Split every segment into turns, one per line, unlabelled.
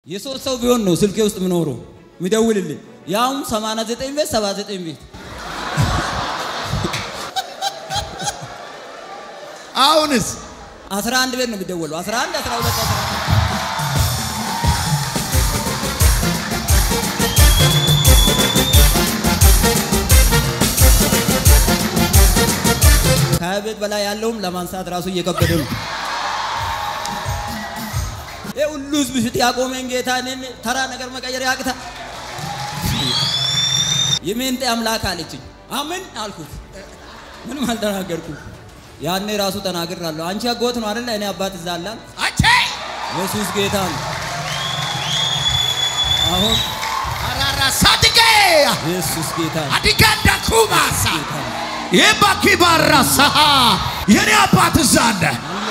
የሶስት ሰው ቢሆን ነው ስልኬ ውስጥ ምኖረው የሚደውልልኝ ያውም 89 ቤት 79 ቤት
አሁንስ
11 ቤት ነው የሚደወለው 11 12 11 ከሀያ ቤት በላይ ያለውም ለማንሳት ራሱ እየከበደ ነው። ይህ ሁሉ ህዝብ ፊት ያቆመኝ ጌታ እኔን ተራ ነገር መቀየር ያቅታ። የሜንጤ አምላክ አለችኝ። አምን አልኩት። ምንም አልተናገርኩም። ያኔ ራሱ ተናግራለሁ። አንቺ አጎት ነው አይደለ? እኔ አባት እዛ አላል።
አቼ
ኢየሱስ ጌታ ነው። አሁን
አራራ ሳድቄ
ኢየሱስ ጌታ ነው።
አዲጋንዳ ኩማሳ
ጌታ ነው።
የባኪ ባራሳ የኔ አባት እዛ አለ።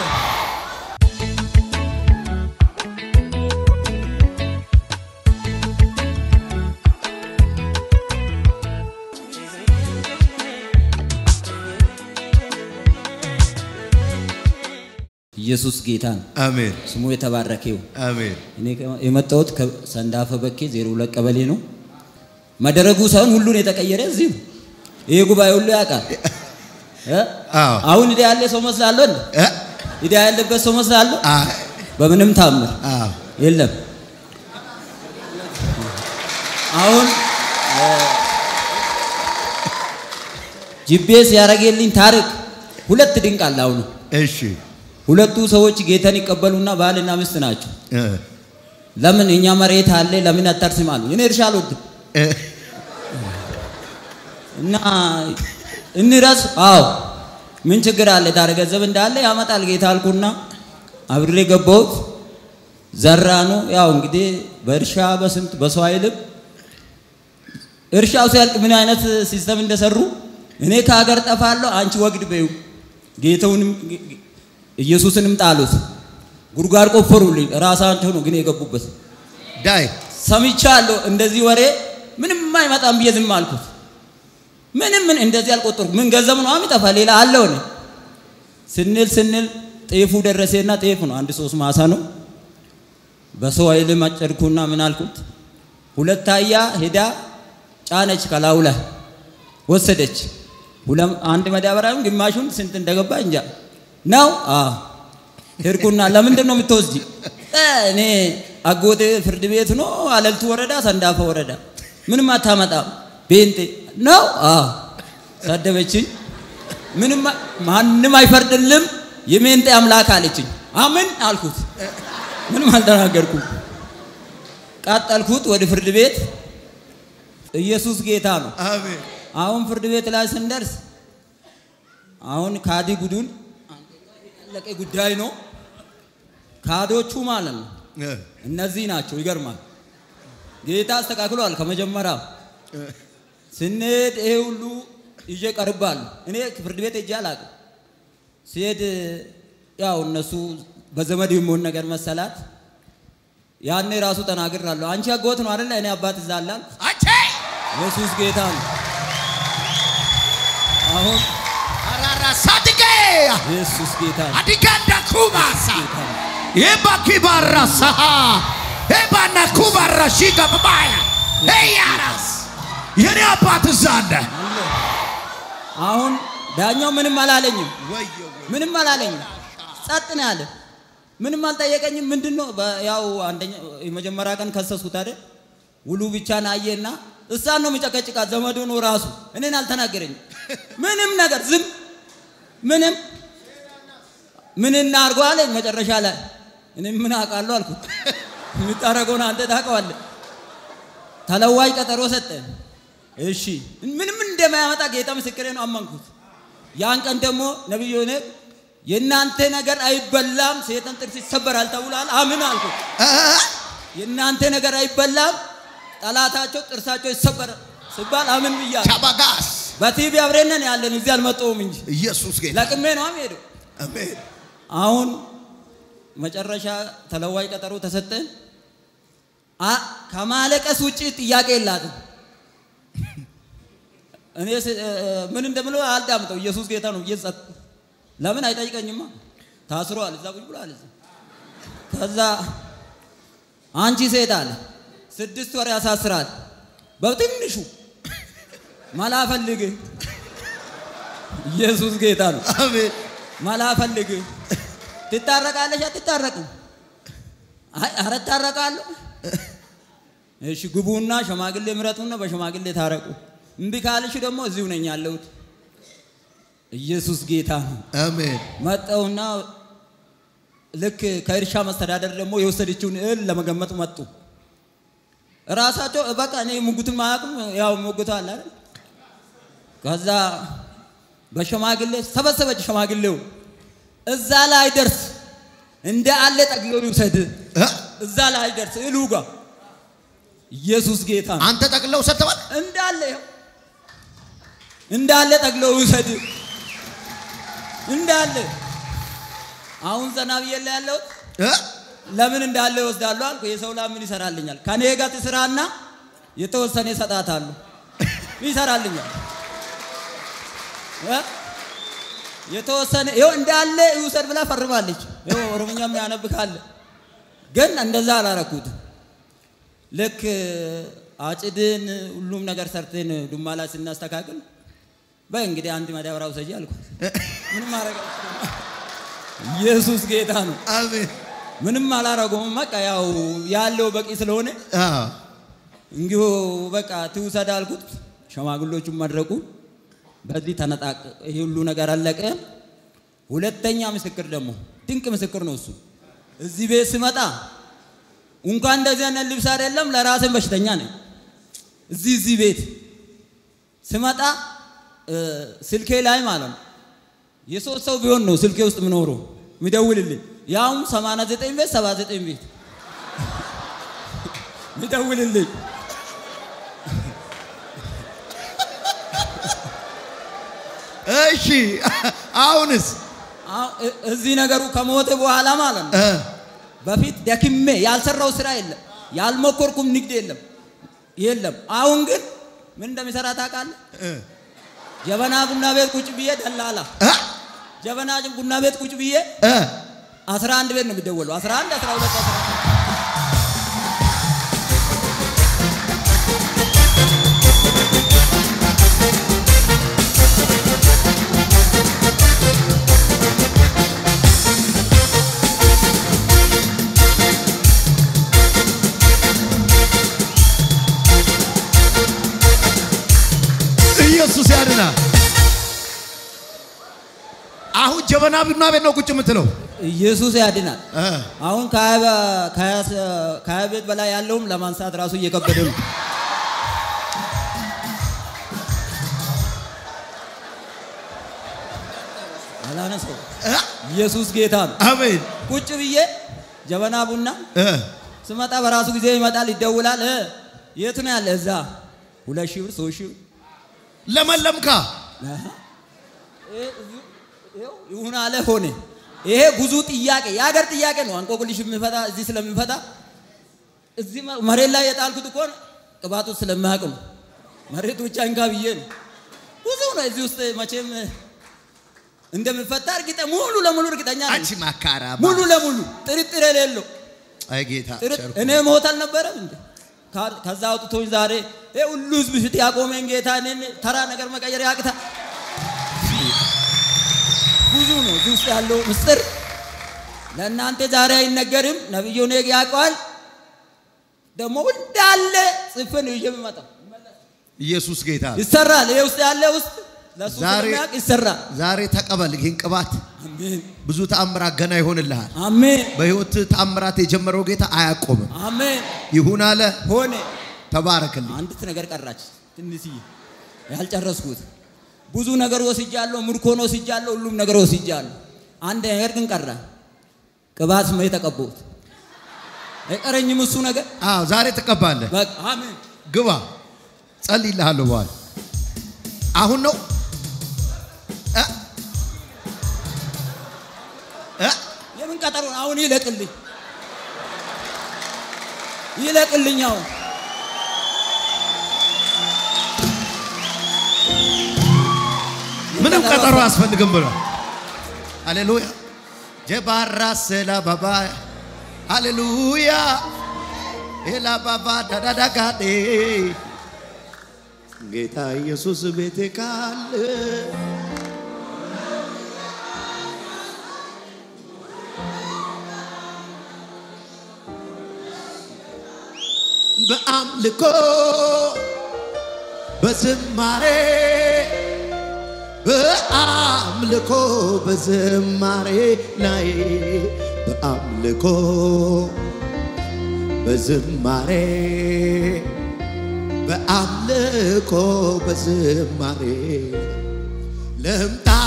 ኢየሱስ ጌታ ነው።
አሜን
ስሙ የተባረከ ይሁን።
አሜን
እኔ የመጣሁት ከሰንዳፈ በኬ ዜሮ ሁለት ቀበሌ ነው። መደረጉ ሳይሆን ሁሉን የተቀየረ እዚህ ነው። ይሄ ጉባኤ ሁሉ ያውቃል። እ?
አዎ
አሁን ኢዳ ያለ ሰው መስላለሁ እንዴ?
እ?
ኢዳ ያለበት ሰው መስላለሁ?
አ
በምንም ታምር
አዎ
የለም። አሁን ጂፒኤስ ያደረገልኝ ታሪክ ሁለት ድንቅ አለ። አሁን
እሺ
ሁለቱ ሰዎች ጌታን ይቀበሉና ባልና ሚስት ናቸው።
እ
ለምን እኛ መሬት አለ ለምን አታርስም አሉ። እኔ እርሻ አልወድም
እ
እና እንረስ አዎ ምን ችግር አለ ታዲያ ገንዘብ እንዳለ ያመጣል ጌታ አልኩና አብሬ ገባሁት ዘራ ነው ያው እንግዲህ በእርሻ በስንት በሰው ኃይልም እርሻው ሲያልቅ ምን አይነት ሲስተም እንደሰሩ እኔ ከሀገር ጠፋለሁ አንቺ ወግድ በዩ ጌታውንም ኢየሱስንም ጣሉት ጉድጓድ ቆፈሩልኝ ራሳቸው ነው ግን የገቡበት
ዳይ
ሰምቻለሁ እንደዚህ ወሬ ምንም አይመጣም ብዬ ዝም አልኩት። ምንም ምን እንደዚህ አልቆጠርኩም። ምን ገንዘብ ነው የሚጠፋ ሌላ አለው ነው ስንል ስንል ጤፉ ደረሴና ጤፍ ነው አንድ ሶስት ማሳ ነው። በሰው ኃይል አጨድኩና ምን አልኩት ሁለት አህያ ሄዳ ጫነች ከላዩ ላይ ወሰደች። ሁለም አንድ መዳበሪያም ግማሹን ስንት እንደገባ እንጃ ነው። አዎ ሄድኩና ለምንድን ነው የምትወስጂ? እ እኔ አጎቴ ፍርድ ቤት ነው አለልቱ ወረዳ ሰንዳፋ ወረዳ ምንም አታመጣም ቤንጤ ነው። አዎ ሰደበችኝ። ምንም ማንም አይፈርድልም የሜንጤ አምላክ አለችኝ። አምን አልኩት። ምንም አልተናገርኩም። ቀጠልኩት ወደ ፍርድ ቤት። ኢየሱስ ጌታ ነው።
አሜን
አሁን ፍርድ ቤት ላይ ስንደርስ አሁን ካዲ ጉዱን ያለቀ ጉዳይ ነው። ካዶቹ ማለት ነው
እ
እነዚህ ናቸው። ይገርማል። ጌታ አስተካክሏል። ከመጀመሪያው ስንሄድ ይሄ ሁሉ ይዤ ቀርባሉ። እኔ ፍርድ ቤት ሄጄ አላውቅም። ሲሄድ ያው እነሱ በዘመድ የሚሆን ነገር መሰላት። ያኔ ራሱ ተናግራለሁ። አንቺ አጎት ነው አይደለ? እኔ አባት እዛ አላል።
አቼ
ኢየሱስ ጌታ ነው። አሁን
አራራ ሳድቄ
ኢየሱስ ጌታ ነው።
አዲጋንዳ ኩማሳ
ጌታ ነው።
የባኪ ባራሳ የባና ኩባራ ሺጋ በባያ ያራስ የኔ አባት እዛ አለ።
አሁን ዳኛው ምንም አላለኝም።
ወዮ
ምንም አላለኝም። ጸጥ ነው ያለ። ምንም አልጠየቀኝም። ምንድን ነው በ- ያው አንደኛ የመጀመሪያ ቀን ከሰሱት አይደል? ውሉ ብቻ ናየና እሳን ነው የሚጨቀጭቃት ዘመዱ ነው ራሱ። እኔን አልተናገረኝም። ምንም ነገር ዝም ምንም ምን እናድርገው አለኝ መጨረሻ ላይ። እኔ ምን አውቃለሁ አልኩት። የምታደርገውን አንተ ታውቀዋለህ። ተለዋጭ ቀጠሮ ሰጠን። እሺ ምንም እንደማያመጣ ጌታ ምስክሬ ነው። አመንኩት። ያን ቀን ደግሞ ነቢዩ ሆነ የእናንተ ነገር አይበላም፣ ሰይጣን ጥርስ ይሰበራል ተብሏል። አምን አልኩት። የእናንተ ነገር አይበላም፣ ጠላታቸው ጥርሳቸው ይሰበራል ሲባል አምን ብያለሁ።
ቻባጋስ
በቲቪ አብረን ነን ያለን እዚህ አልመጣሁም እንጂ
ኢየሱስ ጌታ
ለቅሜ ነው የምሄደው።
አሜን
አሁን መጨረሻ ተለዋጭ ቀጠሮ ተሰጠን። አ- ከማለቀስ ውጭ ጥያቄ የላትም። እኔ ስ- እ- ምን እንደምለው አልዳምጠው። ኢየሱስ ጌታ ነው ብዬ ጸጥ። ለምን አይጠይቀኝማ? ታስሯል፣ እዛ ቁጭ ብሏል። እዛ ከዛ አንቺ ሴት አለ ስድስት ወር ያሳስራል። በትንሹ መላ ፈልግ። ኢየሱስ ጌታ ነው።
አሜን
መላ ፈልግ። ትታረቃለሽ? አትታረቅም? አይ ኧረ እታረቃለሁ። እሺ ግቡና ሽማግሌ ምረጡና በሽማግሌ ታረቁ። እምቢ ካልሽ ደግሞ እዚሁ ነኝ ያለሁት። ኢየሱስ ጌታ ነው።
አሜን
መጠውና ልክ ከእርሻ መስተዳደር ደግሞ የወሰደችውን እህል ለመገመት መጡ። ራሳቸው በቃ እኔ ሙጉትን ማያውቁም፣ ያው ሙጉት አለ አይደል? ከዛ በሽማግሌ ሰበሰበች። ሽማግሌው እዛ ላይ ደርስ እንደ አለ ጠቅልሎ ይውሰድ።
እ?
እዛ ላይ ደርስ እህሉ ጋር ኢየሱስ ጌታ ነው።
አንተ ጠቅለው ሰጥተዋል
እንዳለ ይኸው እንዳለ ጠቅለው ይውሰድ እንዳለ አሁን ዘና ብዬ ላይ ያለሁት
እ?
ለምን እንዳለ ይወስዳሉ አልኩ። የሰው ላም ምን ይሰራልኛል? ከኔ ጋር ትስራና የተወሰነ ይሰጣታሉ። ይሰራልኛል እ? የተወሰነ ይኸው እንዳለ ይውሰድ ብላ ፈርማለች። ይኸው ኦሮምኛም ያነብካለ ግን እንደዛ አላረኩትም። ልክ አጭድን ሁሉም ነገር ሰርተን ዱማ ላይ ስናስተካክል በይ እንግዲህ አንድ ማዳበሪያ ውሰጂ አልኳት። ምንም ማረግ ኢየሱስ ጌታ ነው።
አሜን
ምንም አላረጉም። በቃ ያው ያለው በቂ ስለሆነ
አዎ
እንዲሁ በቃ ትውሰድ አልኩት። ሸማግሎቹም መድረቁ በዚህ ተነጣቅ። ይሄ ሁሉ ነገር አለቀ። ሁለተኛ ምስክር ደግሞ ድንቅ ምስክር ነው እሱ። እዚህ ቤት ስመጣ እንኳን እንደዚህ አይነት ልብስ አይደለም ለራሴን በሽተኛ ነኝ። እዚህ እዚህ ቤት ስመጣ እ፣ ስልኬ ላይ ማለት ነው የሶስት ሰው ቢሆን ነው ስልኬ ውስጥ ምኖረው ሚደውልልኝ ያውም 89 ቤት 79 ቤት ሚደውልልኝ
እሺ አሁንስ
አሁን እ- እዚህ ነገሩ ከሞተ በኋላ ማለት ነው
እ?
በፊት ደክሜ ያልሰራው ስራ የለም፣ ያልሞከርኩም ንግድ የለም የለም። አሁን ግን ምን እንደሚሰራ ታውቃለህ?
እ?
ጀበና ቡና ቤት ቁጭ ብዬ ደላላ
እ?
ጀበና ቡና ቤት ቁጭ ብዬ
እ?
11 ቤት ነው የሚደወለው 11 12 13
ኢየሱስ ያድና። አሁን ጀበና ቡና ቤት ነው ቁጭ የምትለው
ኢየሱስ ያድናል።
እ?
አሁን ከሀያ- ከሀያ- ከሀያ ቤት በላይ ያለውም ለማንሳት ራሱ እየከበደ ነው። አላነሰው
እ?
ኢየሱስ ጌታ ነው።
አሜን
ቁጭ ብዬ ጀበና ቡና
እ?
ስመጣ በራሱ ጊዜ ይመጣል፣ ይደውላል። እ የት ነው ያለ? እዛ ሁለት ሺህ ብር ሶስት ሺህ ብር
ለመለምካ
አሃ። ይሄ እዚሁ- ይኸው ይሁን አለ ሆነ። ይሄ ብዙ ጥያቄ የሀገር ጥያቄ ነው። አንቆቅልሽ የሚፈታ እዚህ ስለሚፈታ እዚህ መ- መሬት ላይ የጣልኩት እኮ ቅባቱ ስለማያውቅ ነው። መሬት ብቻ እንካ ብዬ ነው። ብዙ ነው እዚህ ውስጥ መቼም እንደሚፈታ እርግጠ ሙሉ ለሙሉ እርግጠኛ ነኝ።
አንቺ ማካራ
ሙሉ ለሙሉ ጥርጥር የሌለው
አይ ጌታ
ጥርጥ-
ቸርኩ።
እኔ ሞት አልነበረም እንዴ? ካ- ከዛ አውጥቶኝ ዛሬ ይሄ ሁሉ ህዝብ ፊት ያቆመኝ ጌታ እኔን ተራ ነገር መቀየር ያቅታ። ብዙ ነው እዚህ ውስጥ ያለው ምስጢር ለእናንተ ዛሬ አይነገርም። ነብዩ ኔግ ያውቀዋል። ደግሞ እንዳለ ጽፌ ነው ይዤ የምመጣው።
ኢየሱስ ጌታ
ይሰራል። ይሄ ውስጥ ያለ ውስጥ ለእሱ
ዛሬ-
ስለሚያውቅ ይሰራል።
ዛሬ ተቀበል ይህን ቅባት።
አሜን
ብዙ ተአምራት ገና ይሆንልሃል።
አሜን
በህይወት ተአምራት የጀመረው ጌታ አያቆምም።
አሜን።
ይሁን አለ።
ሆነ
ተባረክልኝ።
አንዲት ነገር ቀራች፣ ትንሽዬ ያልጨረስኩት። ብዙ ነገር ወስጃለሁ፣ ምርኮ ነው ወስጃለሁ፣ ሁሉም ነገር ወስጃለሁ። አንድ ነገር ግን ቀረ፣ ቅባት ነው የተቀባሁት። አይቀረኝም እሱ ነገር።
አዎ ዛሬ ትቀባለህ።
በቃ አሜን።
ግባ፣ ጸልይልሃለሁ። በኋላ አሁን ነው እ? እ?
የምን ቀጠሮ ነው? አሁን ይለቅልኝ፣ ይለቅልኝ አሁን
ምንም ቀጠሮ አያስፈልግም ብሏል። ሃሌሉያ ጀባራ ሰላ ባባ ሃሌሉያ ኤላባባ ዳዳዳጋዴ ጌታ ኢየሱስ ቤቴ ካለ በአምልኮ በዝማሬ በአምልኮ በዝማሬ ላይ በአምልኮ በዝማሬ በአምልኮ በዝማሬ ልምጣ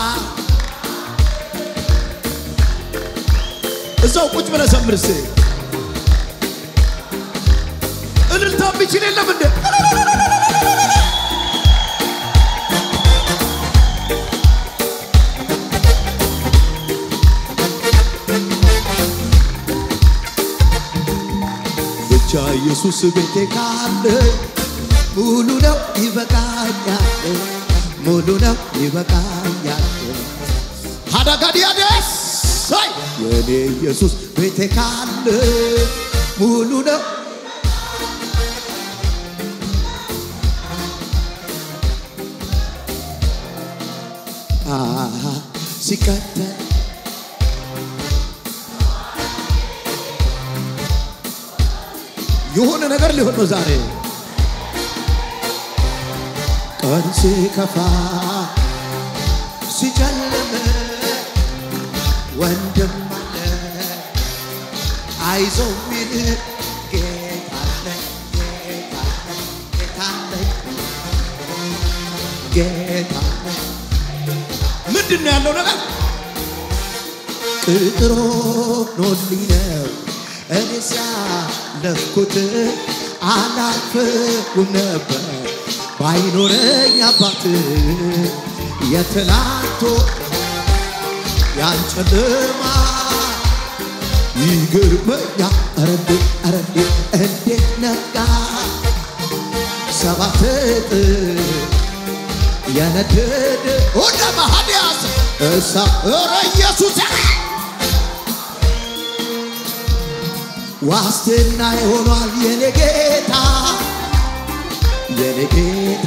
እዛው ቁጭ ብለህ ዘምር እስኪ እልልታ የሚችል የለም እንደ ብቻ ኢየሱስ ቤቴ ካለ ሙሉ ነው ይበቃኛል፣ ሙሉ ነው ይበቃኛል። ሀዳጋዲያደስ የኔ ኢየሱስ ቤቴ ካለ ሙሉ ነው አሃ ሲከተል የሆነ ነገር ሊሆን ነው ዛሬ ቀን ሲከፋ ሲጨልም ወንድም አለ አይዞ ሚል ጌታ አለ ጌታ አለ ጌታ አለ ጌታ አለ ምንድን ነው ያለው ነገር ቅጥሮ ኖልኝ ነው እኔ ሲያለፍኩት አላልፍም ነበር ባይኖረኝ አባት የትላንቱ ያን ጨለማ ይገርመኛል። ኧረ እንዴት ኧረ እንዴት እንዴት ነጋ ሰባት እጥፍ የነደደ ወደ ማሃዲያስ እሳ ኧረ ኢየሱስ ዋስትና ይሆኗል የኔ ጌታ የኔ ጌታ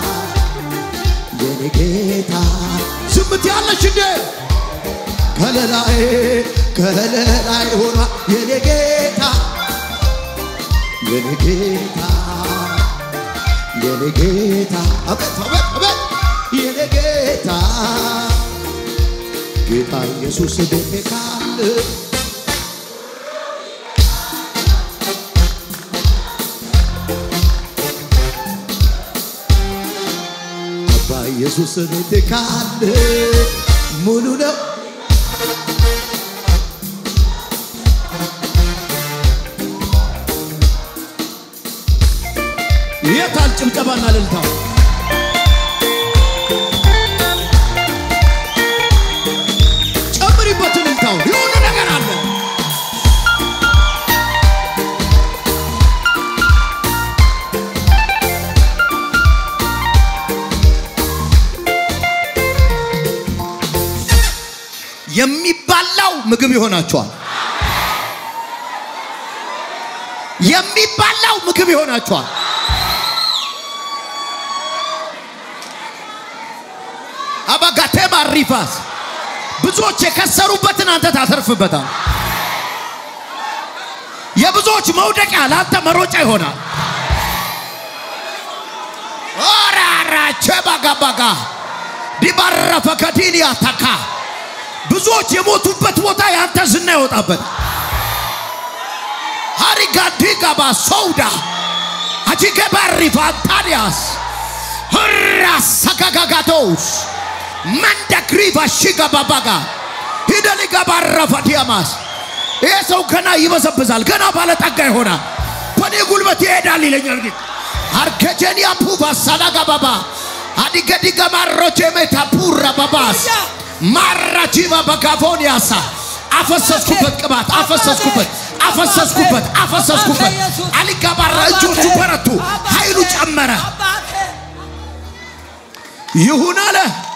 የኔ ጌታ ዝምት ያለች እንዴ ከለላዬ ከለላዬ ሆኗል የኔ ጌታ የኔ ጌታ የኔ ጌታ አቤት አቤት አቤት የኔ ጌታ ጌታ ኢየሱስ ቤቴ ካለ አባ ኢየሱስ ቤቴ ካለ ሙሉ ነው የታል ጭብጨባና እልልታው? ጨምሪበት እልልታው። የሆነ ነገር አለ። የሚባላው ምግብ ይሆናቸዋል። የሚባላው ምግብ ይሆናቸዋል። አባጋቴማ ሪፋስ ብዙዎች የከሰሩበትን አንተ ታተርፍበታል። የብዙዎች መውደቂያ ለአንተ መሮጫ ይሆናል። ኦራራቸ ባጋባጋ ዲባረፈ ከዲንያ ተካ ብዙዎች የሞቱበት ቦታ የአንተ ዝና ይወጣበት ሃሪጋዲጋባ ሰውዳ አጂገባሪፋ ታዲያስ ራሳጋጋጋቶስ መንደግሪቫ ሺጋባባጋ ሂደሊጋባረፈ ዲያማስ ይሄ ሰው ገና ይበዘብዛል፣ ገና ባለጠጋ ይሆናል፣ በኔ ጉልበት ይሄዳል ይለኛል ጌታ። አርከጀኒያ ፑቫ ሳዳጋባባ አዲገዲገ ማሮቼ ሜታ ፑራ ባባስ ማራጂባ በጋቮኒያሳ አፈሰስኩበት፣ ቅባት አፈሰስኩበት፣ አፈሰስኩበት፣ አፈሰስኩበት። አሊጋባራ እጆቹ በረቱ፣ ኃይሉ ጨመረ። ይሁን አለ።